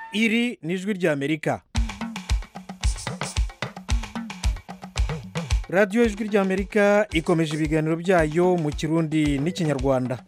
iri ni ijwi ry'amerika radiyo ijwi ry'amerika ikomeje ibiganiro byayo mu kirundi n'ikinyarwanda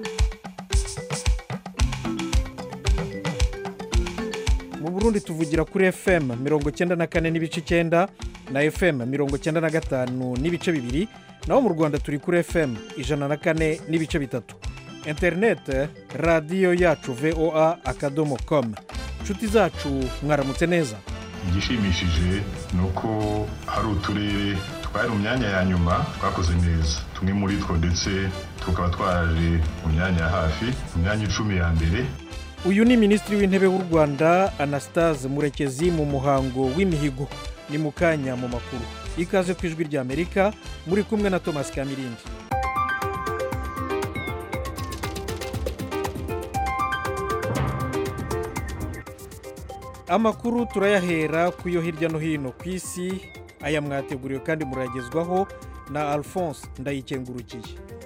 mu burundi tuvugira kuri fm mirongo cyenda na kane n'ibice icyenda na fm mirongo cyenda na gatanu n'ibice bibiri naho mu rwanda turi kuri fm ijana na kane n'ibice bitatu interinete radiyo yacu voa akadomo komu inshuti zacu mwaramutse neza igishimishije ni uko hari uturere twari mu myanya ya nyuma twakoze neza tumwe muri two ndetse tukaba twaje mu myanya ya hafi mu myanya icumi ya mbere uyu ni minisitiri w'intebe w'u rwanda anastase murekezi mu muhango w'imihigo ni mu kanya mu makuru ikaze ku ijwi ry'amerika muri kumwe na thomas kamirindi amakuru turayahera ku yo hirya no hino ku isi aya mwateguriwe kandi muragezwaho na alphonse ndayikengurukiye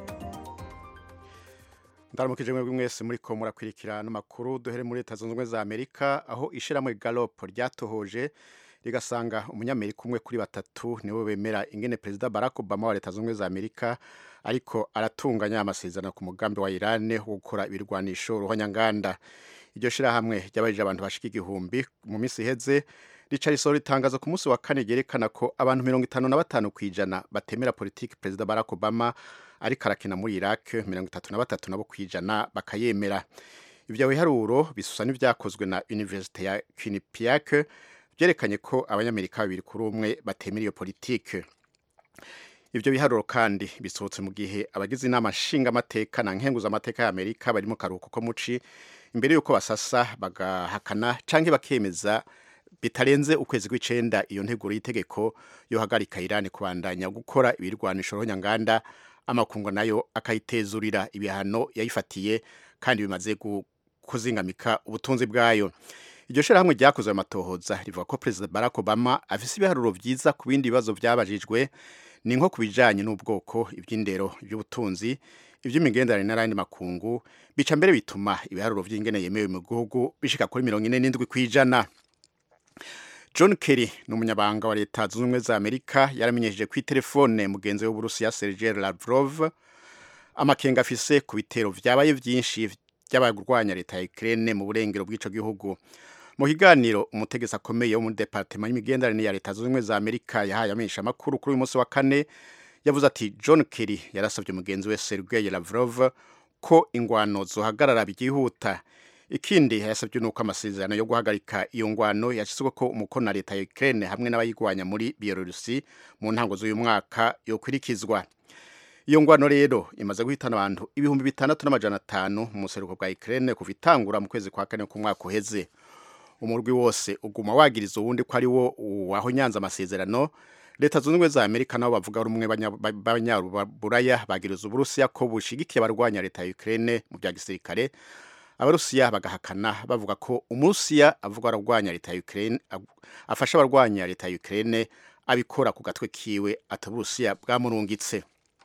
ndaramukije mwebwe mwese muri ko murakurikira n'amakuru duhere muri leta zunze ubumwe za amerika aho ishyirahamwe galopo ryatohoje rigasanga umunyamerika umwe kuri batatu niwe bemera ingene perezida barack obama wa leta zunze ubumwe za amerika ariko aratunganya amasezerano ku mugambi wa irani wo gukora ibirwanisho ruhonyanganda iryo shyirahamwe ryabajije abantu bashika igihumbi mu minsi iheze rica risohora itangazo ku munsi wa kane ryerekana ko abantu mirongo itanu na batanu ku ijana batemera politiki perezida barack obama ariko arakina muri iraq mirongo itatu na batatu nabo ku ijana bakayemera ibyo biharuro bisusa n'ibyakozwe na universite ya quinnipiac byerekanye ko abanyamerika babiri kuri umwe batemera iyo politiki ibyo biharuro kandi bisohotse mu gihe abagize inama nshingamateka na nkenguzamateka y'amerika bari mu karuhuko ko muci imbere y'uko basasa bagahakana cyangwa bakemeza bitarenze ukwezi kw'icenda iyo nteguro y'itegeko yo hagarika irani kubandanya gukora ibirwanisho ruhonyanganda amakungu nayo akayitezurira ibihano yayifatiye kandi bimaze kuzingamika ubutunzi bwayo iryo shyirahamwe ryakoze ayo matohoza rivuga ko perezida barack obama afise ibiharuro byiza ku bindi bibazo byabajijwe ni nko ku bijyanye n'ubwoko iby'indero iby'ubutunzi iby'imigenderanire n'ayandi makungu bica mbere bituma ibiharuro by'ingene yemewe mu gihugu bishika kuri mirongo ine n'indwi ku ijana john kerry ni umunyabanga wa leta zunze ubumwe za amerika yaramenyesheje ku telefone mugenzi w'uburusiya sergei lavrov amakenga afise ku bitero vyabaye vyinshi by'abarwanya leta ya ukraine mu burengero bw'ico gihugu mu kiganiro umutegetsi akomeye wo muri departement y'imigenderanire ya leta zunze ubumwe za amerika yahaye amenyesha amakuru kuri uyu munsi wa kane yavuze ati john kerry yarasabye mugenzi we sergei lavrov ko ingwano zohagarara byihuta ikindi yasabye nuko amasezerano yo guhagarika iyo ngwano yashyizwe ko umukono na leta ya Ukraine hamwe n'abayigwanya muri Bielorusi mu ntango z'uyu mwaka yokurikizwa iyo ngwano rero imaze guhitana abantu ibihumbi bitandatu n'amajana atanu mu buseruko bwa Ukraine kuva itangura mu kwezi kwa kane k'umwaka uheze umurwi wose uguma wagiriza uwundi ko ari wo wahonyanze amasezerano leta zunze ubumwe za amerika nabo bavuga rumwe b'abanyaburaya bagiriza uburusiya ko bushigikiye abarwanya leta ya Ukraine mu bya gisirikare abarusiya bagahakana bavuga ko umurusiya avuga ararwanya leta ya Ukraine afasha abarwanya leta ya Ukraine abikora ku gatwe kiwe ataburusiya bwamurungitse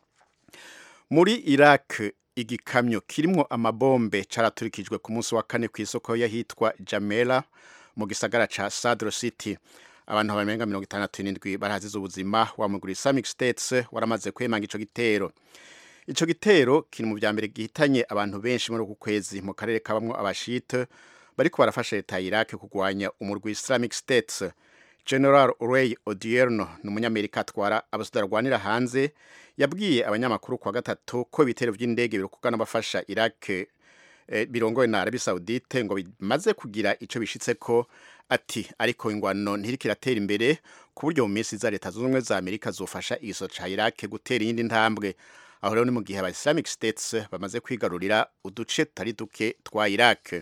muri Iraq igikamyo kirimo amabombe caraturikijwe ku munsi wa kane ku isoko yahitwa Jamela mu gisagara ca Sadr City abantu barenga mirongo itandatu n'indwi barahazize ubuzima wa muguru Islamic States waramaze kwemanga ico gitero ico gitero kiri mu vya mbere gihitanye abantu benshi muri uku kwezi mu karere kabamwo abashite bariko barafasha leta ya Iraq kugwanya umurwi Islamic States General Ray Odierno ni umunyamerika atwara abasudara rwanira hanze yabwiye abanyamakuru kwa gatatu ko ibitero vy'indege birokugana bafasha Iraq eh, birongowe na Arabie Saoudite ngo bimaze kugira ico bishitseko ati ariko ingwano ntiriko iratera imbere ku buryo mu minsi za leta zunze ubumwe za Amerika zofasha igiso ca Iraq gutera iyindi ntambwe aho rero ni mu gihe aba Islamic States bamaze kwigarurira uduce tutari duke twa Iraq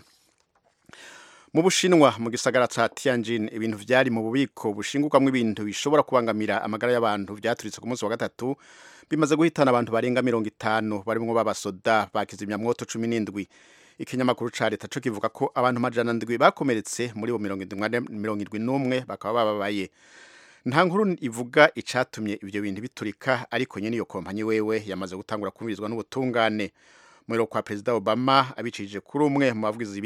mu bushinwa mu gisagara ca Tianjin ibintu vyari mu bubiko bushingukamwo ibintu bishobora kubangamira amagara y'abantu vyaturitse ku munsi wa gatatu bimaze guhitana abantu barenga mirongo itanu barimwo b'abasoda bakizimyamwoto cumi n'indwi ikinyamakuru ca leta co kivuga ko abantu majana ndwi bakomeretse muri bo mirongo indwi n'umwe bakaba bababaye nta nkuru ivuga icatumye ivyo bintu biturika ariko nyene iyo kompanyi wewe yamaze gutangura kumvirizwa n'ubutungane mwero kwa perezida Obama abicishije kuri umwe mu bavugizi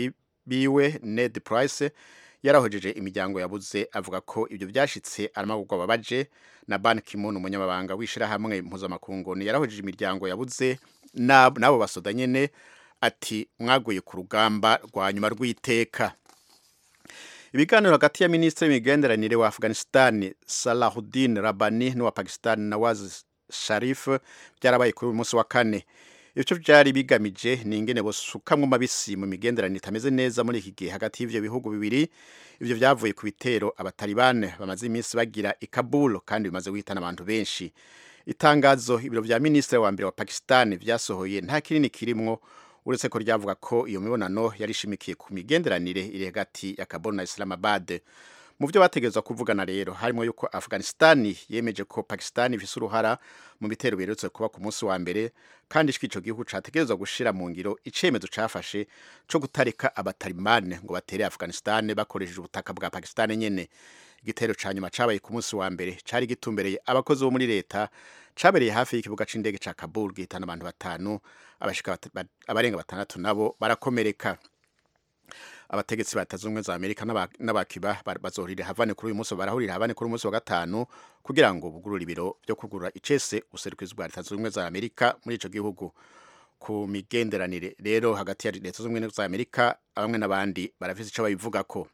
biwe Ned Price yarahojeje imiryango yabuze avuga ko ibyo byashitse aramagurwa babaje na Ban Ki-moon umunyamabanga w'ishirahamwe mpuzamakungu yarahojeje imiryango yabuze n'abo basoda nyene ati mwaguye ku rugamba rwa nyuma rw'iteka ibiganiro hagati ya minisitiri w'imigenderanire wa afghanistan salahuddin rabani n'uwa pakistan nawaz sharif byarabaye kuri uyu munsi wa kane ivyo vyari bigamije ni ingene bosukamwo mabisi mu migenderanire itameze neza muri iki gihe hagati y'ivyo bihugu bibiri ivyo vyavuye ku bitero abatalibane bamaze iminsi bagira i Kabul kandi bimaze guhitana abantu benshi itangazo ibiro vya minisitiri wa mbere wa pakistan vyasohoye nta kinini kirimwo uretse ko ryavuga ko iyo mibonano yari ishimikiye ku migenderanire iri hagati ya Kabul na Islamabad mu byo bategerezwa kuvugana rero harimo yuko Afghanistan yemeje ko Pakistan ifise uruhara mu bitero biherutse kuba ku munsi wa mbere kandi ico gihugu categerezwa gushira mu ngiro icemezo cafashe co gutarika abatalibane ngo batere Afghanistan bakoresheje ubutaka bwa Pakistan nyene igitero ca nyuma cabaye ku munsi wa mbere cari gitumbereye abakozi bo muri leta cabereye hafi y'ikibuga c'indege ca Kabul gihitana abantu batanu abashika abarenga batandatu nabo barakomereka abategetsi ba Leta za Amerika n'abakiba bazohurira havane kuri uyu munsi barahurira havane kuri uyu munsi wa gatanu kugira ngo bugurure ibiro byo kugurura icese userukizi bwa Leta zunze za Amerika muri ico gihugu ku migenderanire rero hagati ya Leta zunze za Amerika bamwe n'abandi barafise ico babivuga ko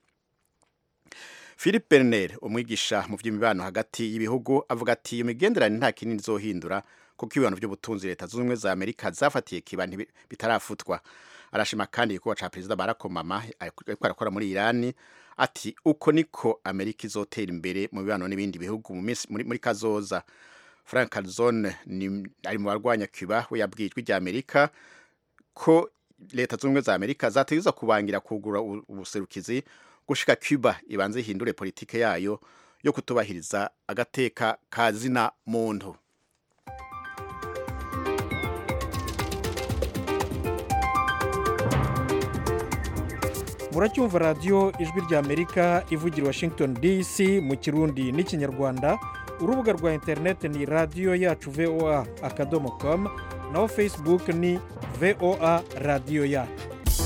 Philip Berner umwigisha mu by'imibano hagati y'ibihugu avuga ati iyo migenderanire nta kinini izohindura kuko ibibano by'ubutunzi Leta zunze ubumwe za Amerika zafatiye kiba bitarafutwa arashima kandi igikorwa ca perezida Barack Obama ariko arakora muri Iran ati uko niko Amerika izotera imbere mu bibano n'ibindi bihugu mu minsi muri, muri kazoza Frank Calzone ni ari mu barwanya Cuba we yabwijwe rya Amerika ko leta zunze za Amerika zategeza kubangira kugura ubuserukizi gushika Cuba ibanze ihindure politike yayo yo kutubahiriza agateka kazina muntu muracyumva radiyo ijwi ry'amerika ivugira washington dc mu kirundi n'ikinyarwanda urubuga rwa interineti ni radiyo yacu voa akadomo komu naho facebook ni voa radiyo yacu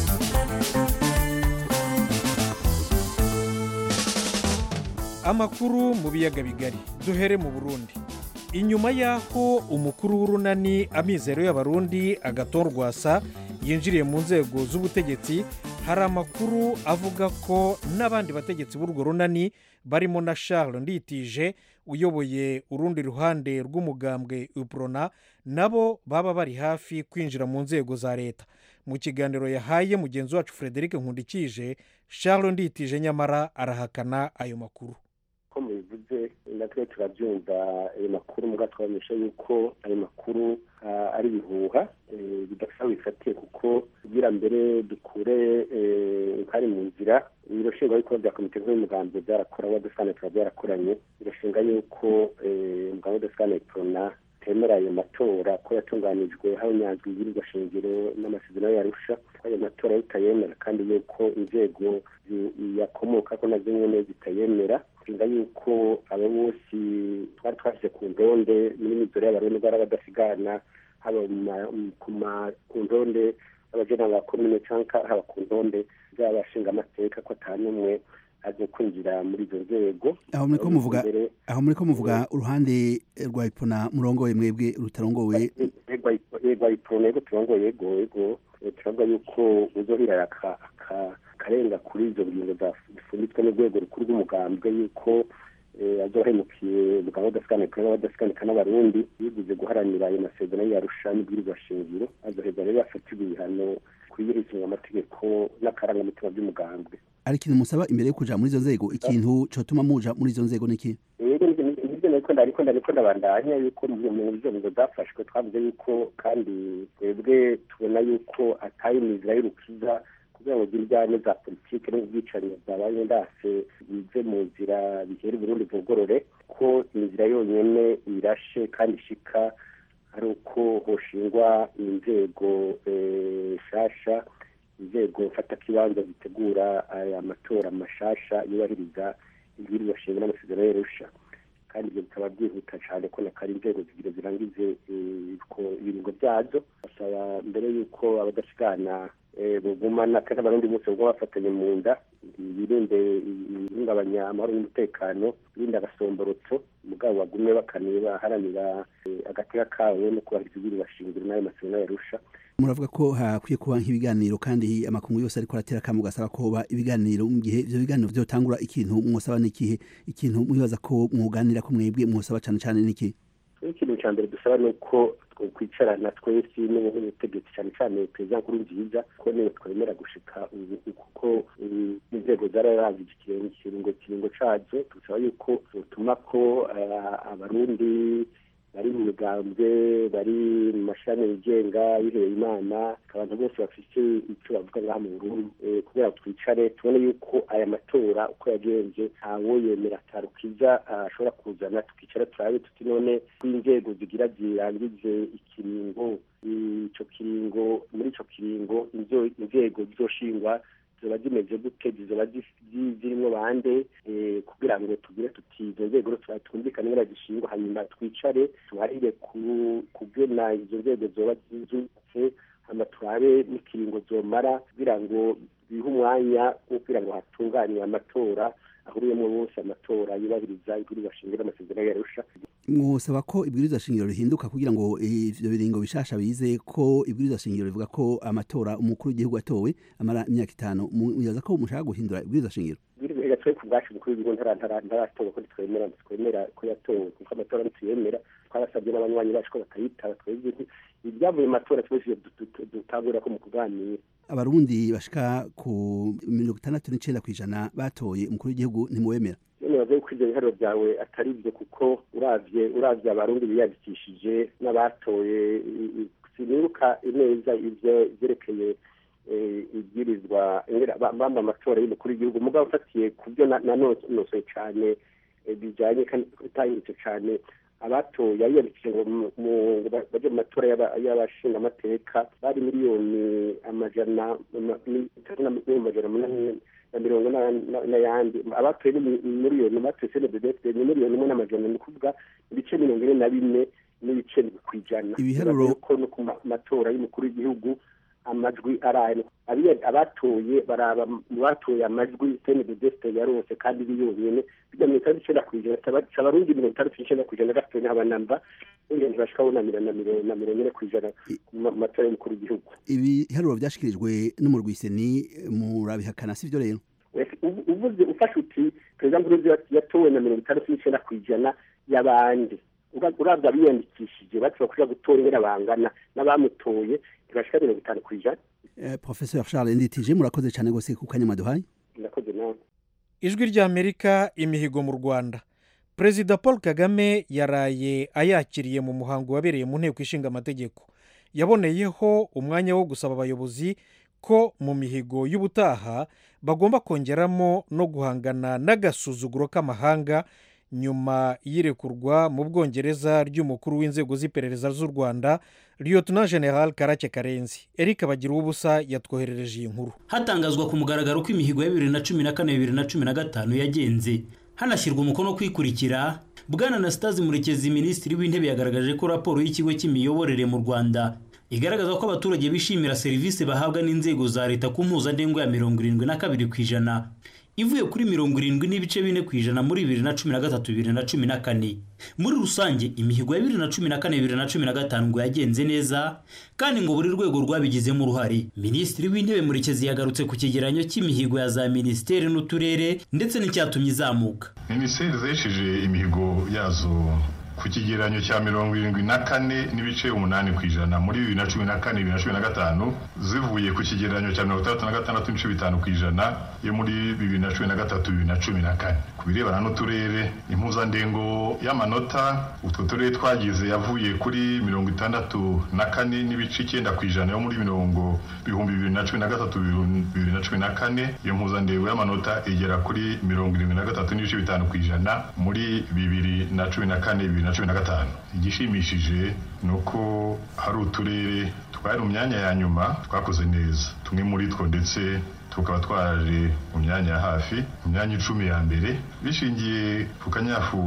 amakuru mu biyaga bigari duhere mu burundi inyuma y'aho umukuru w'urunani amizero y'abarundi agatorwasa yinjiriye mu nzego z'ubutegetsi hari amakuru avuga ko n'abandi bategetsi b'urwo runani barimo na Charles nditije uyoboye urundi ruhande rw'umugambwe uprona nabo baba bari hafi kwinjira mu nzego za leta mu kiganiro yahaye mugenzi wacu frederic nkundikije Charles nditije nyamara arahakana ayo makuru ko mubivuze natwe turabyumva ayo makuru muga twabamenyesha yuko ayo makuru ari ibihuha bidasa bifatiye kuko kugira mbere dukure nkari mu nzira ibiro nshingwabikorwa bya komite nkuru y'umugambi byarakora wa desane tuba byarakoranye birashinga yuko umugambi wa desane prona temera ayo matora ko yatunganijwe habonyanzwe ibwirizwa shingiro n'amasezerano yarusha ko ayo matora bitayemera kandi yuko inzego yakomoka ko nazo nyene zitayemera nshinga yuko abo bose twari twashyize ku ndonde muri mizoro y'abarundi bari badasigana haba ku ndonde y'abajenama ba komine cyangwa haba ku ndonde z'abashinga amateka ko ata n'umwe aje kwinjira muri izo nzego aho muri ko muvuga aho muri ko muvuga uruhande rwa ipona murongoye mwebwe rutarongowe rwa ipona yego turongoye yego yego turavuga yuko uzohira akarenga kuri izo ngingo zifunditswe n'urwego rukuru rw'umugambwe yuko azohemukiye umugabo udasikanika n'abadasikanika n'abarundi yiguze guharanira ayo masezerano yarusha n'ibwirizwa shingiro azoheza rero yafatirwa ibihano kuyihirikinga amategeko n'akarangamutima by'umugambwe ari ikintu musaba imbere yo kuja muri izo nzego ikintu cotuma muja muri izo nzego niki yego nivyo nariko ndariko ndariko ndabandanya yuko mu nzego zafashwe twavuze yuko kandi twebwe tubona yuko atari imizira y'urukiza kugira ngo iryane za politike n'ubwicanyi bwabaye ndase bize mu nzira bihera uburundi bugorore ko inzira yonyene irashe kandi ishika ari uko hoshingwa inzego nshasha inzego mfatakibanza zitegura aya matora mashasha yubahiriza ibwirizwa shingiro n'amasezerano y'arusha kandi ibyo bikaba byihuta cyane ko nakari inzego zigira zirangize ibiringo byazo basaba mbere y'uko abadasigana bugumana kandi abarundi bose buguma bafatanye mu nda birinde ihungabanya amahoro n'umutekano birinde agasomborotso mugabo bagume bakaniye baharanira agateka kawe no kubahiriza ibiri bashingiro n'ayo masezerano yarusha muravuga ko hakwiye kuba nk'ibiganiro kandi amakungu yose ariko aratera akamu gasaba ko hoba ibiganiro mu gihe ivyo biganiro vyotangura ikintu mwosaba n'ikihe ikintu mwibaza ko mwuganira ko mwebwe mwosaba cane cane n'ikihe ikintu cya mbere dusaba ni uko kwicarana twese n'ubutegetsi cyane cyane perezida nkuru nziza ko niwe twemera gushika ubu kuko inzego zararanze ikiringo kiringo cazo dusaba yuko bituma ko abarundi bari mu migambwe bari mu mashami yigenga biheye imana abantu bose bafite icyo bavuga ngaha mu burundi kugira ngo twicare tubone yuko aya matora uko yagenze ntawo yemera atarukiza ashobora kuzana tukicara turabe tuti none ko inzego zigira zirangize ikiringo ico kiringo muri ico kiringo inzego zizoshingwa ziba zimeze gute zizoba zirimo bande kugira ngo tugire tuti izo nzego twumvikane ngira zishingwa hanyuma twicare tuharire kugena izo nzego zoba zubatse hama turabe n'ikiringo zomara kugira ngo bihe umwanya wo kugira ngo hatunganywe amatora ahuriyemo bose amatora yubahiriza ibwirizwa shingiro amasezerano yarusha mwosaba ko ibwirizwa shingiro rihinduka kugira ngo ivyo biringo bishasha bize ko ibwirizwa shingiro rivuga ko amatora umukuru w'igihugu atowe amara imyaka itanu muyaza ko mushaka guhindura ibwirizwa shingiro ibwirizwa twe ku bwacu umukuru w'igihugu ntaratowe ko ntitwemera twemera ko yatowe kuko amatora ntituyemera twarasabye n'abanywanyi bacu ko batayitaba twebwe ibyavuye mu matora twese dutangurira ko mu kuganira abarundi bashika ku mirongo itandatu n'icenda kw'ijana batoye umukuru w'igihugu ntimuwemera nibaza yuko ivyo biharuro byawe atari byo kuko uravye uravye abarundi biyandikishije n'abatoye sinibuka neza ivyo vyerekeye ibwirizwa bamba amatora y'umukuru w'igihugu mugabo ufatiye ku byo nanonosoye cane bijanye kandi bitahindutse cane abatoye yiyandikije ngo baje mu matora y'abashinga amateka bari miliyoni amajana amajana munani na mirongo n'ayandi abatoye ni miliyoni batoye senededefite ni miliyoni imwe n'amajana ni ukuvuga ibice mirongo ine na bine n'ibice ku ijana ibiharuro ko no ku matora y'umukuru w'igihugu amajwi araye abatoye baraba mu batoye amajwi senededefite yarose kandi biyonyene bijya mirongo itandatu icenda ku ijana abarundi mirongo itandatu n'icenda ku ijana gatoye n'abanamba ingenzi bashika bunamira na mirongo ine ku ijana mu matora y'umukuru w'igihugu ibiharuro vyashikirijwe n'umurwiseni murabihakana sivyo rero uvuze ufashe uti perezida nkurunziza yatowe na mirongo itandatu n'icenda ku ijana y'abandi uravye abiyandikishije bashobora kuja gutora ingene bangana n'abamutoye ntibashika mirongo itanu ku ijana professeur charles nditije murakoze cane gose ku kanya mwaduhaye murakoze nawe ijwi ry'amerika imihigo mu rwanda perezida paul kagame yaraye ayakiriye mu muhango wabereye mu nteko ishinga amategeko yaboneyeho umwanya wo gusaba abayobozi ko mu mihigo y'ubutaha bagomba kongeramo no guhangana n'agasuzuguro k'amahanga nyuma y'irekurwa mu bwongereza ry'umukuru w'inzego z'iperereza z'u rwanda lieutenant general karake karenzi eric bagira ubusa yatwoherereje iyi nkuru hatangazwa ku mugaragaro ko imihigo ya bibiri na cumi na kane bibiri na cumi na gatanu yagenze hanashyirwa umukono kwikurikira bwana anastase murekezi minisitiri w'intebe yagaragaje ko raporo y'ikigo cy'imiyoborere mu rwanda igaragaza ko abaturage bishimira serivisi bahabwa n'inzego za leta ku mpuzandengo ya mirongo irindwi na kabiri ku ijana ivuye kuri mirongo irindwi n'ibice bine ku ijana muri bibiri na cumi na gatatu bibiri na cumi na kane muri rusange imihigo ya bibiri na cumi na kane bibiri na cumi na gatanu ngo yagenze neza kandi ngo buri rwego rwabigizemo uruhare minisitiri w'intebe murekezi yagarutse ku cyegeranyo cy'imihigo ya za minisiteri n'uturere ndetse n'icyatumye izamuka minisiteri zesheje imihigo yazo ku kigereranyo cya mirongo irindwi na kane n'ibice umunani ku ijana muri bibiri na cumi na kane bibiri na cumi na gatanu zivuye ku kigereranyo cya mirongo itandatu na gatandatu n'ibice bitanu ku ijana yo muri bibiri na cumi na gatatu bibiri na cumi na kane ku birebana n'uturere impuzandengo y'amanota utwo turere twagize yavuye kuri mirongo itandatu na kane n'ibice icyenda ku ijana yo muri mirongo bihumbi bibiri na cumi na gatatu bibiri na cumi na kane iyo mpuzandengo y'amanota igera kuri mirongo irindwi na gatatu n'ibice bitanu ku ijana muri bibiri na cumi na kane bibiri na cumi na gatanu igishimishije ni uko hari uturere twari mu myanya ya nyuma twakoze neza tumwe muri two ndetse tukaba twaraje mu myanya ya hafi mu myanya icumi ya mbere bishingiye ku kanyafu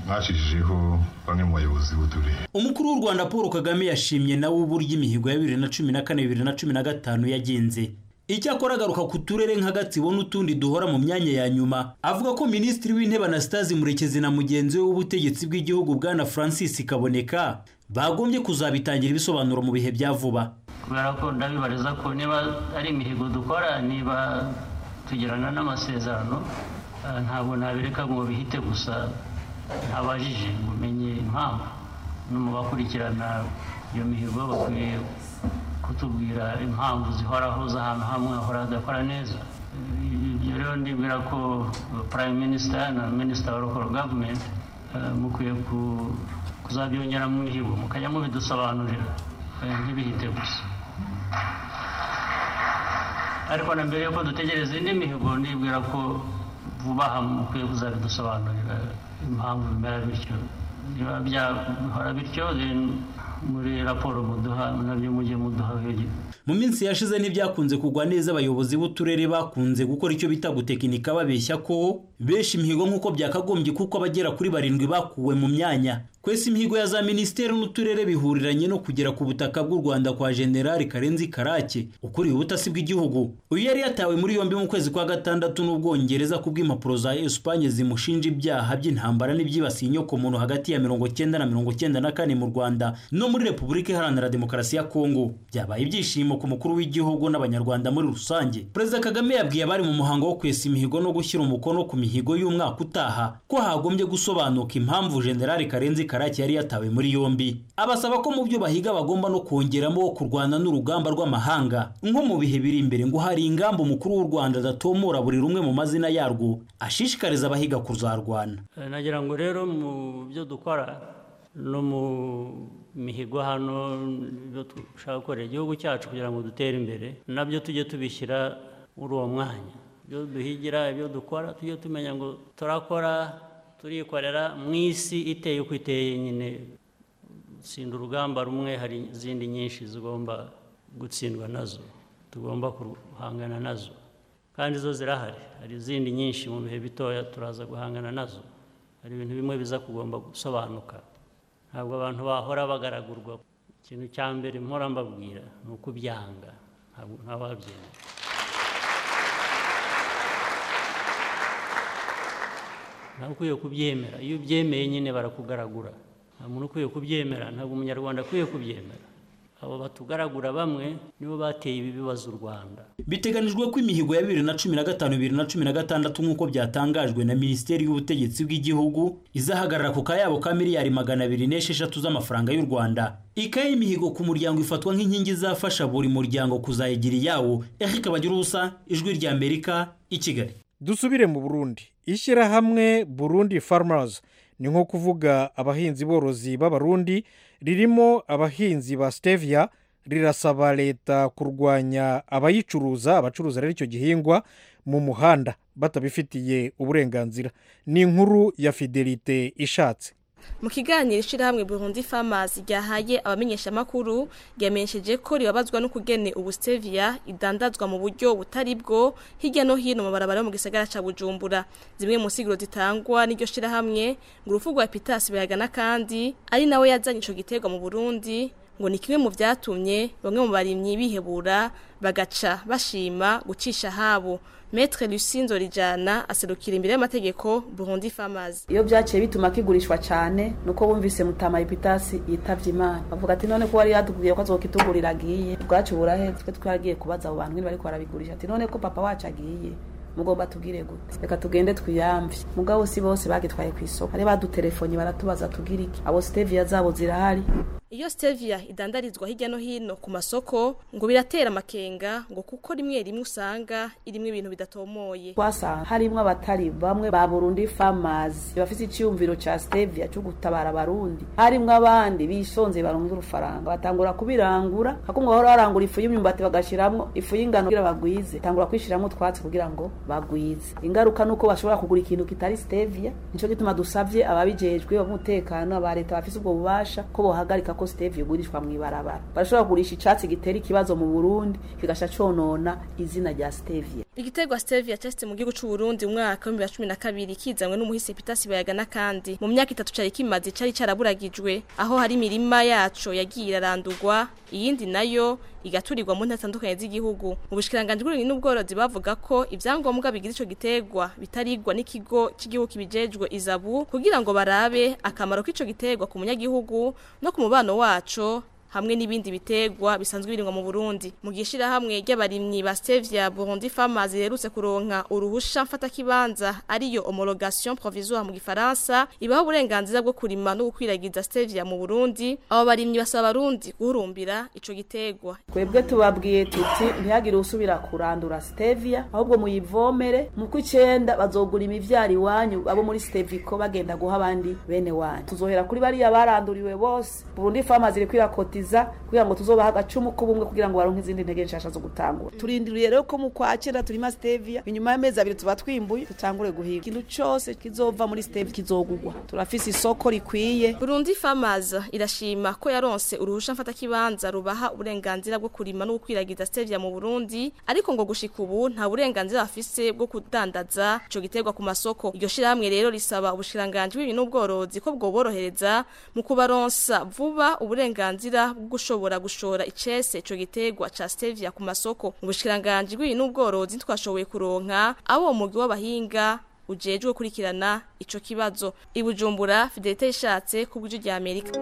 mwashishijeho bamwe mu bayobozi b'uturere umukuru w'u rwanda paul kagame yashimye nawe uburyo imihigo ya bibiri na cumi na kane bibiri na cumi na gatanu yagenze icyakora agaruka ku turere nka gatsibo n'utundi duhora mu myanya ya nyuma avuga ko minisitiri w'intebe anastase murekezi na mugenzi we w'ubutegetsi bw'igihugu bwana francis kaboneka bagombye kuzabitangira ibisobanuro mu bihe bya vuba kubera ko ndabibariza ko niba ari imihigo dukora niba tugirana n'amasezerano ntabwo nabireka ngo bihite gusa ntabajije ngo umenye impamvu no mu bakurikirana iyo mihigo bakwiye kutubwira impamvu zihoraho z'ahantu hamwe hahora hadakora neza ibyo rero ndibwira ko prime minister na minister wa local government mukwiye kuzabyongera mu mihigo mukajya mubidusobanurira ntibihite gusa ariko na mbere yuko dutegereza indi mihigo ndibwira ko vuba aha mukwiye kuzabidusobanurira impamvu bimera bityo niba byahora bityo muri raporo muduha nabyo mujye muduha mu minsi yashize ntibyakunze kugwa neza abayobozi b'uturere bakunze gukora icyo bita gutekinika babeshya ko benshi imihigo nk'uko byakagombye kuko abagera kuri barindwi bakuwe mu myanya kwese imihigo ya za minisiteri n'uturere bihuriranye no kugera ku butaka bw'u rwanda kwa generali karenzi karake ukuriye ubutasi bw'igihugu uyu yari yatawe muri yombi mu kwezi kwa gatandatu n'ubwongereza ku bw'impapuro za esipanye zimushinja ibyaha by'intambara n'ibyibasiye inyokomuntu hagati ya mirongo cyenda na mirongo cyenda na kane mu rwanda no muri repubulika iharanira demokarasi ya kongo byabaye ibyishimo ku mukuru w'igihugu n'abanyarwanda muri rusange perezida kagame yabwiye abari mu muhango wo kwesa imihigo no gushyira umukono ku mihigo y'umwaka utaha ko hagombye gusobanuka impamvu generali karenzi karake yari yatawe muri yombi abasaba ko mu byo bahiga bagomba no kongeramo kurwana n'urugamba rw'amahanga nko mu bihe biri imbere ngo hari ingamba umukuru w'u rwanda adatomora buri rumwe mu mazina yarwo ashishikariza abahiga kuzarwana nagira ngo rero mu byo dukora no mu mihigo hano ibyo dushaka gukorera igihugu cyacu kugira ngo dutere imbere nabyo tujye tubishyira muri uwo mwanya ibyo duhigira ibyo dukora tujye tumenya ngo turakora turikorera mu isi iteye uko iteye nyine gutsinda urugamba rumwe hari izindi nyinshi zigomba gutsindwa nazo tugomba guhangana nazo kandi zo zirahari hari izindi nyinshi mu bihe bitoya turaza guhangana nazo hari ibintu bimwe biza kugomba gusobanuka ntabwo abantu bahora bagaragurwa ikintu cya mbere mpora mbabwira ni ukubyanga ntabwo ntawabyemera ntabwo ukwiye kubyemera iyo ubyemeye nyine barakugaragura nta muntu ukwiye kubyemera ntabwo umunyarwanda akwiye kubyemera abo batugaragura bamwe nibo bateye ibi bibazo u rwanda biteganijwe ko imihigo ya bibiri na cumi na gatanu bibiri na cumi na gatandatu nk'uko byatangajwe na minisiteri y'ubutegetsi bw'igihugu izahagarara ku kayabo ka miliyari magana abiri n'esheshatu z'amafaranga y'u rwanda ikaye y'imihigo ku muryango ifatwa nk'inkingi izafasha buri muryango kuzayigira iyawo eric bagira ubusa ijwi rya amerika i kigali dusubire mu burundi ishyirahamwe burundi farmers ni nko kuvuga abahinzi borozi b'abarundi ririmo abahinzi ba stevia rirasaba leta kurwanya abayicuruza abacuruza rero icyo gihingwa mu muhanda batabifitiye uburenganzira ni inkuru ya fidelite ishatse mu kiganiro ishyirahamwe burundi farmers ryahaye abamenyeshamakuru ryamenyesheje ko ribabazwa n'ukugene ubu stevia idandazwa mu buryo butari bwo hirya no hino mu barabara yo mu gisagara cya bujumbura zimwe mu nsiguro zitangwa n'iryo shyirahamwe ngo urupfu rwa pitasi bayagana kandi ari nawe yazanye icyo giterwa mu burundi ngo ni kimwe mu byatumye bamwe mu barimyi bihebura bagaca bashima gucisha habo Maître Lucinzo Rijana aserukira imbere y'amategeko Burundi Farmers. Iyo byaciye bituma kigurishwa cyane nuko bumvise mutama epitasi yitavye Imana. Bavuga ati none ko wari yatubwiye ko azokitugurira agiye. Bwacu burahe twe twaragiye kubaza abo bantu bari barabigurisha. Ati none ko papa wacu agiye. mugomba tubwire gute reka tugende twiyamvye mugabo si bose bagitwaye ku isoko hari badutelefoni baratubaza tugira iki abo stevia zabo zirahari iyo stevia idandarizwa hirya no hino ku masoko ngo biratera amakenga ngo kuko rimwe rimwe usanga irimo ibintu bidatomoye twasanga harimo abatari bamwe ba burundi farmers bafite icyumviro cya stevia cyo gutabara abarundi harimo abandi bisonze barunze urufaranga batangura kubirangura hakumwe bahora barangura ifu y'imyumbati bagashyiramo ifu y'ingano kugira bagwize tangura kwishyiramo utwatsi kugira ngo bagwize ingaruka nuko bashobora kugura ikintu kitari stevia nico gituma dusavye ababijejwe umutekano aba leta bafise ubwo bubasha ko bohagarika ko ko stevia igurishwa mu ibarabara barashobora kugurisha icatsi gitera ikibazo mu burundi kigasha conona izina rya stevia Igiterwa stevia cyasite mu gihugu c'u Burundi mu mwaka wa 2012 kizanwe n'umuhisi Peter Sibayaga n'akandi mu myaka itatu cari kimaze cari caraburagijwe aho hari imirima yaco yagiye irarandurwa iyindi nayo igaturirwa mu ntara zitandukanye z'igihugu mu bushikiranganje bw'uburimyi n'ubworozi bavuga ko ivyangombwa bigize ico giterwa bitarigwa n'ikigo cy'igihugu kibijejwe izabu kugira ngo barabe akamaro k'ico giterwa ku munyagihugu no ku mubano waco hamwe n'ibindi bitegwa bisanzwe birimwa mu Burundi mu gishira hamwe ry'abarimyi ba Stevia Burundi Farmers yerutse kuronka uruhusha mfata kibanza ariyo homologation provisoire mu gifaransa ibaho uburenganzira bwo kurima no gukwiragiza Stevia mu Burundi abo barimyi basaba abarundi guhurumbira ico gitegwa twebwe tubabwiye tuti ntihagire usubira kurandura stevia ahubwo muyivomere mu kw'icenda bazogura imivyaro iwanyu abo muri stevico bagenda guha abandi bene wanyu tuzohera kuri bariya baranduriwe bose Burundi Farmers iri kwirakotiza kugira ngo tuzobaha agacumu k'ubumwe kugira ngo baronke izindi ntege nshasha zo gutangura turindiriye rero ko mu kwa cenda turima stevia inyuma y'amezi abiri tuba twimbuye dutangure guhiga ikintu cose kizova muri stevia kizogurwa turafise isoko rikwiye Burundi Farmers irashima ko yaronse uruhusha mfata kibanza rubaha uburenganzira bwo kurima no gukwiragiza stevia mu Burundi ariko ngo gushika ubu nta burenganzira bafise bwo kudandaza ico giterwa ku masoko iryo shirahamwe rero risaba ubushiranganje bw'ibintu n'ubworozi ko bwoborohereza mu kubaronsa vuba uburenganzira bwo gushobora gushora icese ico giterwa ca stevia ku masoko mu bushiranganje bw'ibintu n'ubworozi twashoboye kuronka abo umugwi w'abahinga ujejwe gukurikirana ico kibazo ibujumbura fidelite ishatse ku bw'ijwi rya Amerika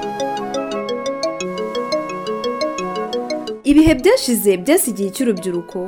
ibihe byashize byasigiye cy'urubyiruko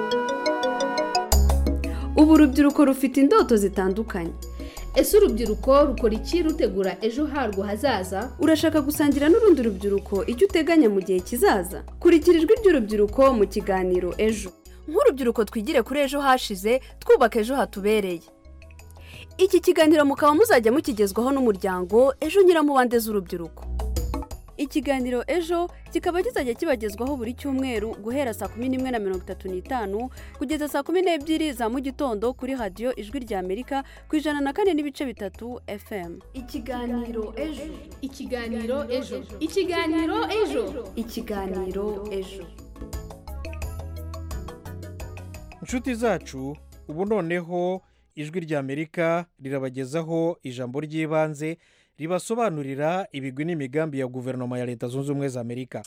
ubu urubyiruko rufite indoto zitandukanye ese urubyiruko rukora iki rutegura ejo harwo hazaza urashaka gusangira n'urundi rubyiruko icyo uteganya mu gihe kizaza kurikira ijwi ry'urubyiruko mu kiganiro ejo nk'urubyiruko twigire kuri ejo hashize twubaka ejo hatubereye iki kiganiro mukaba muzajya mukigezwaho n'umuryango ejo nyiramubande z'urubyiruko ikiganiro ejo kikaba kizajya kibagezwaho buri cyumweru guhera saa kumi n'imwe na mirongo itatu n'itanu kugeza saa kumi n'ebyiri za mu gitondo kuri radiyo ijwi rya amerika ku ijana na kane n'ibice bitatu fm ikiganiro ejo ikiganiro ejo ikiganiro ejo ikiganiro ejo inshuti zacu ubu noneho ijwi rya amerika rirabagezaho ijambo ry'ibanze ribasobanurira ibigwi n'imigambi ya guverinoma ya leta zunze ubumwe za amerika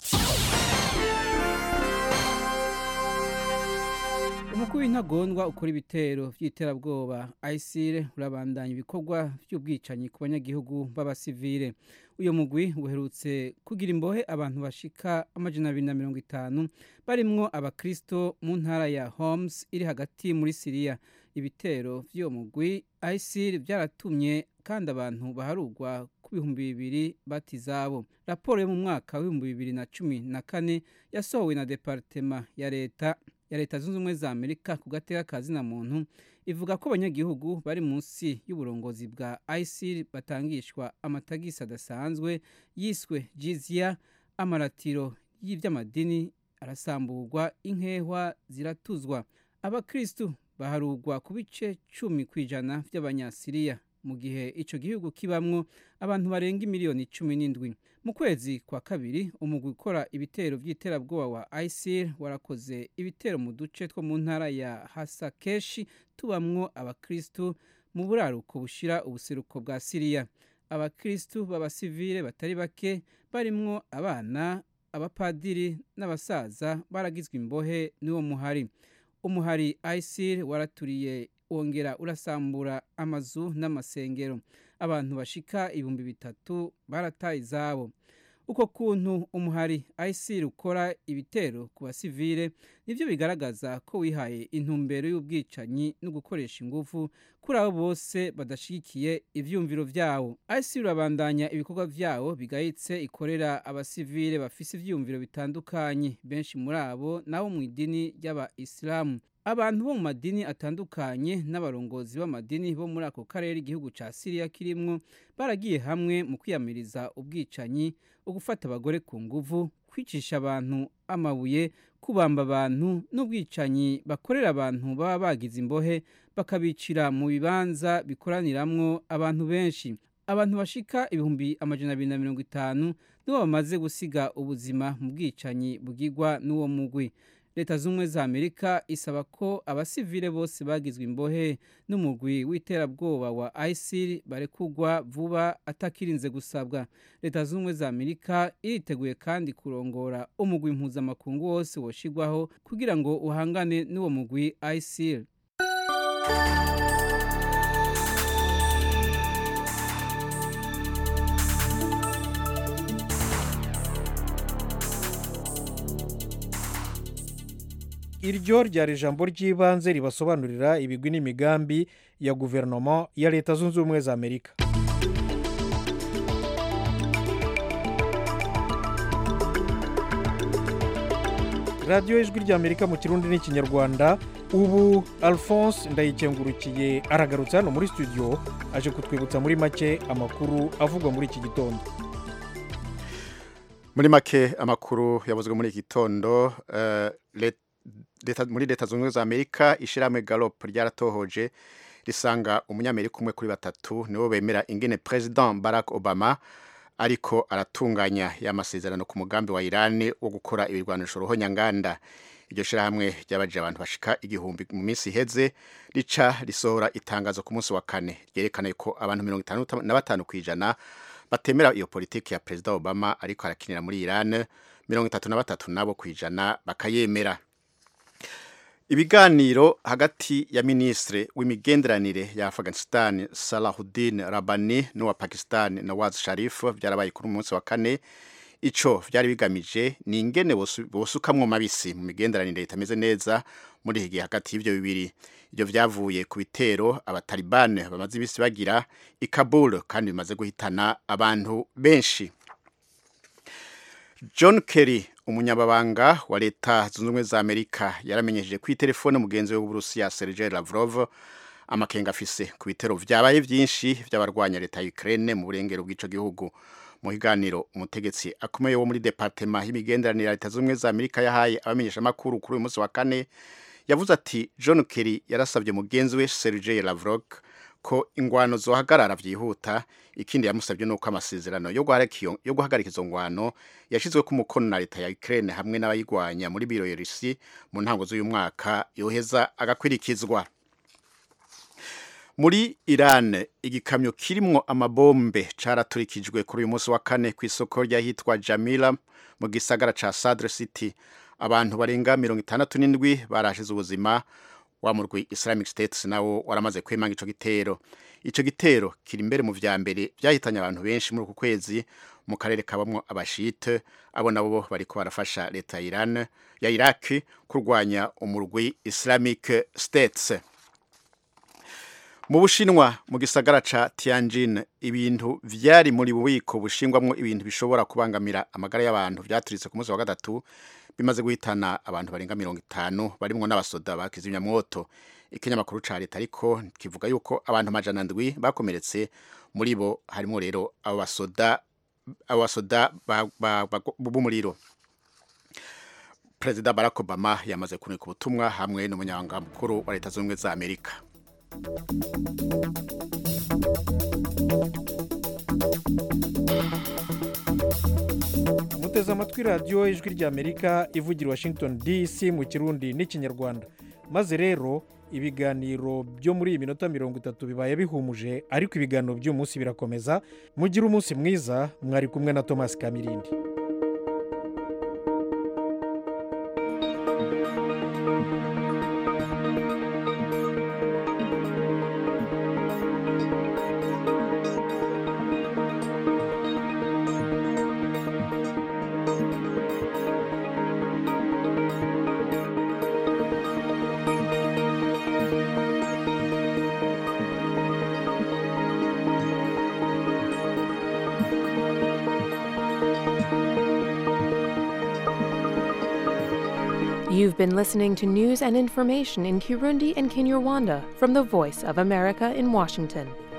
umukuru w'intagondwa ukora ibitero by'iterabwoba ayisire urabandanya ibikorwa by'ubwicanyi ku banyagihugu b'abasivire uyu mugwi uherutse kugira imbohe abantu bashika amajana abiri na mirongo itanu barimwo abakirisito mu ntara ya homes iri hagati muri siriya ibitero by'uwo mugwi ayisire byaratumye kandi abantu baharugwa ku bihumbi bibiri bati izabo raporo yo mu mwaka w'ibihumbi bibiri na cumi na kane yasohowe na deparitema ya leta ya leta zunze ubumwe za amerika ku gateka ka zina muntu ivuga ko abanyagihugu bari munsi y'uburongozi bwa isil batangishwa amatagisi adasanzwe yiswe jizya amaratiro y'iby'amadini arasamburwa inkehwa ziratuzwa abakirisitu baharugwa ku bice cumi ku ijana by'abanyasiriya mu gihe icyo gihugu kibamwo abantu barenga miliyoni cumi n'indwi mu kwezi kwa kabiri umugwi ukora ibitero by'iterabwoba wa isil warakoze ibitero mu duce two mu ntara ya hasakeshi tubamwo abakirisitu mu buraruko bushira ubuseruko bwa siriya abakirisitu b'abasivile batari bake barimwo abana abapadiri n'abasaza baragizwe imbohe n'uwo muhari umuhari isil waraturiye wongera urasambura amazu n'amasengero abantu bashika ibihumbi bitatu barataye izabo uko kuntu umuhari isil ukora ibitero ku basivile nibyo bigaragaza ko wihaye intumbero y'ubwicanyi no gukoresha ingufu kuri abo bose badashyigikiye ibyumviro byawo isil urabandanya ibikorwa byawo bigayitse ikorera abasivile bafise ibyumviro bitandukanye benshi muri abo nabo mu idini ry'abayisilamu abantu bo mu madini atandukanye n'abarongozi b'amadini bo muri ako karere igihugu cya siriya kirimwo baragiye hamwe mu kwiyamiriza ubwicanyi ugufata abagore ku nguvu kwicisha abantu amabuye kubamba abantu n'ubwicanyi bakorera abantu baba bagize imbohe bakabicira mu bibanza bikoraniramwo abantu benshi abantu bashika ibihumbi amajana abiri na mirongo itanu nibo bamaze gusiga ubuzima mu bwicanyi bwigwa n'uwo mugwi leta z'ubumwe za amerika isaba ko abasivile bose bagizwe imbohe n'umugwi w'iterabwoba wa isil barekugwa vuba atakirinze gusabwa leta z'ubumwe za amerika iriteguye kandi kurongora umugwi mpuzamakungu wose woshigwaho kugira ngo uhangane n'uwo mugwi isil iryo ryari ijambo ry'ibanze ribasobanurira ibigwi n'imigambi ya guverinoma ya leta zunze ubumwe za amerika radiyo ijwi ry'amerika mu kirundi n'ikinyarwanda ubu alphonse ndayikengurukiye aragarutse hano muri studio aje kutwibutsa muri make amakuru avugwa muri iki gitondo muri make amakuru yavuzwe muri iki gitondo eh, let- leta- muri leta zunze ubumwe za amerika ishyirahamwe galop ryaratohoje risanga umunyamerika umwe kuri batatu nibo bemera ingene president barack obama ariko aratunganya y'amasezerano ku mugambi wa irani wo gukora ibirwanisho ruhonyanganda iryo shyirahamwe ryabajije abantu bashika igihumbi mu minsi iheze rica risohora itangazo ku munsi wa kane ryerekana ko abantu mirongo itanu na batanu ku ijana batemera iyo politiki ya perezida obama ariko arakinira muri iran mirongo itatu na batatu nabo ku ijana bakayemera ibiganiro hagati ya minisitiri w'imigenderanire ya afghanistan salahuddin rabani n'uwa pakistan nawaz sharif byarabaye kuri uyu munsi wa kane ico vyari bigamije ni ingene bosu- bosukamwo mabisi mu migenderanire itameze neza muri iki gihe hagati y'ivyo bibiri ivyo vyavuye ku bitero abatalibane bamaze imisi bagira i kabul kandi bimaze guhitana abantu benshi john kerry umunyababanga wa leta zunze ubumwe za amerika yaramenyesheje ku itelefone mugenzi we w'uburusiya sergei lavrov amakenga afise ku bitero vyabaye vyinshi vy'abarwanya leta ya ukraine mu burengero bw'ico gihugu mu kiganiro umutegetsi akomeye wo muri departema y'imigenderanire ya leta zunze ubumwe za amerika yahaye abamenyeshamakuru kuri uyu munsi wa kane yavuze ati john kerry yarasabye mugenzi we sergei lavrov ko ingwano zohagarara vyihuta ikindi yamusabye nuko amasezerano yo guhagarika iyo- yo guhagarika izo ngwano yashizwe ku mukono na leta ya Ukraine hamwe n'abayigwanya muri Bielorussi mu ntango z'uyu mwaka yoheza agakwirikizwa muri Iran igikamyo kirimwo amabombe caraturikijwe kuri uyu munsi wa kane ku isoko ryahitwa Jamila mu gisagara ca Sadr City abantu barenga mirongo itandatu n'indwi barashize ubuzima wa murwi Islamic State nawo waramaze kwemanga ico gitero ico gitero kiri imbere mu vya mbere vyahitanye abantu benshi muri uku kwezi mu karere kabamwo abashite abo nabo bariko barafasha leta ya Iran ya Iraq kurwanya umurwi Islamic States mu bushinwa mu gisagara ca Tianjin ibintu vyari muri bubiko bushingwamwo ibintu bishobora kubangamira amagara y'abantu vyaturitse ku munsi wa gatatu bimaze guhitana abantu barenga mirongo itanu barimwo n'abasoda ba kizimyamwoto ikinyamakuru ca leta ariko kivuga yuko abantu amajana ndwi bakomeretse muri bo harimo rero abo basoda abo basoda ba- ba- ba- b'umuriro perezida barack obama yamaze kunika ubutumwa hamwe n'umunyamabanga mukuru wa leta zunze ubumwe za amerika muteze amatwi radiyo ijwi ry'amerika ivugira i washington dc mu kirundi n'ikinyarwanda maze rero ibiganiro byo muri iyi minota mirongo itatu bibaye bihumuje ariko ibiganiro by'uyu munsi birakomeza mugire umunsi mwiza mwari kumwe na thomas kamirindi You've been listening to news and information in Kirundi and Kinyarwanda from the Voice of America in Washington.